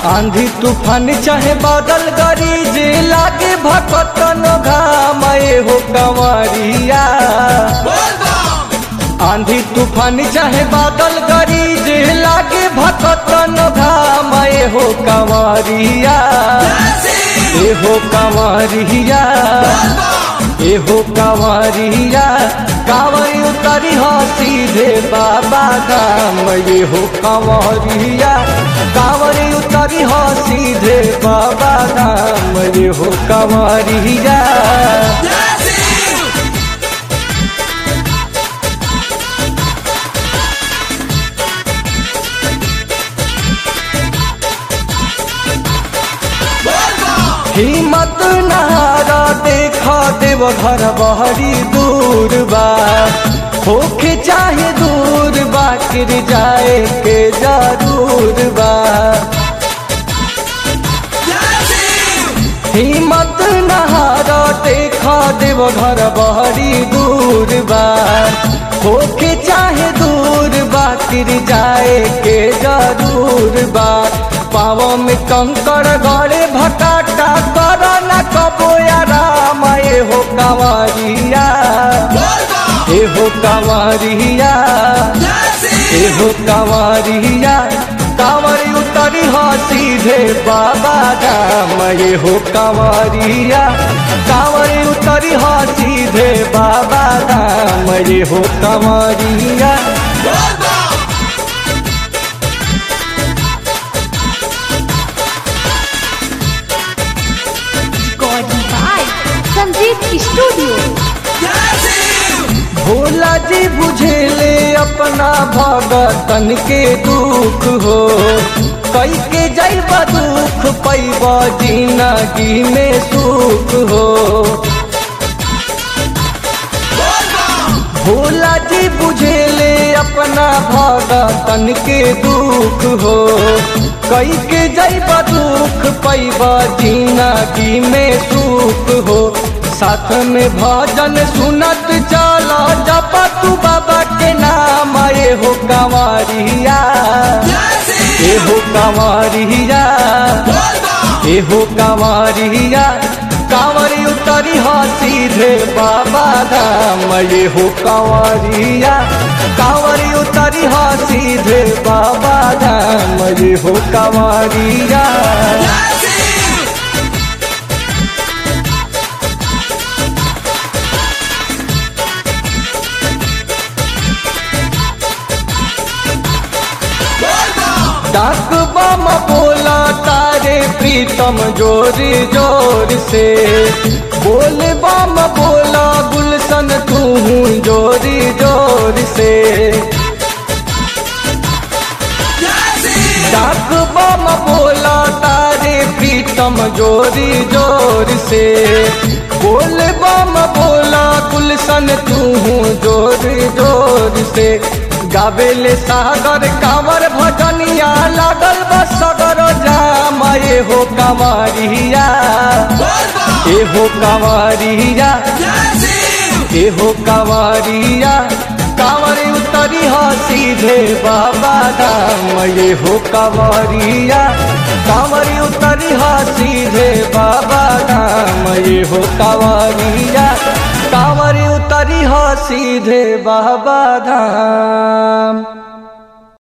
आंधी तूफान चाहे बादल गरीज लागे भकतन घाम ए हो कंवरिया आंधी तूफान चाहे बादल गरीज लागे भकतन घाम ए हो कंवरिया ए हो कंवरिया ए हो कंवरिया कांवर उतरी हो सीधे बाबा धाम ये हो कंवरिया कांवर उतरी हो सीधे बाबा धाम ये हो कंवरिया हिम्मत नहारा देखा देव घर बहरी दूर बा होके चाहे दूर बा गिर जाए के जरूर बा हिम्मत नहारा देखा देव घर बहरी दूर बा होके चाहे दूर बा गिर जाए के जरूर बा पाव में कंकड़ गड़े भटाटा कर न कबो राम ए हो कंवरिया ए हो कंवरिया ए हो कंवरिया कांवरी उतरी हो सीधे बाबा धाम ये हो कंवरिया कांवरी उतरी हो सीधे बाबा धाम ये हो कंवरिया Recording by Sanjeev Studio. Bhola जी बुझेले अपना भगतन के दुख हो कई के जैब दुख पैब जिंदगी में सुख हो भोला जी बुझेले अपना भगतन के दुख हो कई के जैब दुख पैब जिंदगी में सुख हो साथ में भजन सुनत चला जप तू बाबा के नाम ए हो कंवरिया ए हो कंवरिया ए हो कंवरिया कांवरी उतरी हो सीधे बाबा धाम ये हो कंवरिया कांवरी उतरी हो सीधे बाबा धाम ये हो कंवरिया डाक बम बोला तारे प्रीतम जोर जोर से बोल बम बोला गुलशन तू जोर जोर से डाक बम बोला तारे प्रीतम जोरी जोर से बोल बम बोला गुलशन तू जोर जोर से गावेले सागर कांवर भजनिया लागल बस सगर जाम ए हो कंवरिया ए हो कंवरिया ए हो कंवरिया कांवरी उतरी हो सीधे बाबा धाम ये हो कंवरिया कांवरी उतरी हो सीधे बाबा धाम ये हो कंवरिया कांवरी उतरी हो सीधे बाबा धाम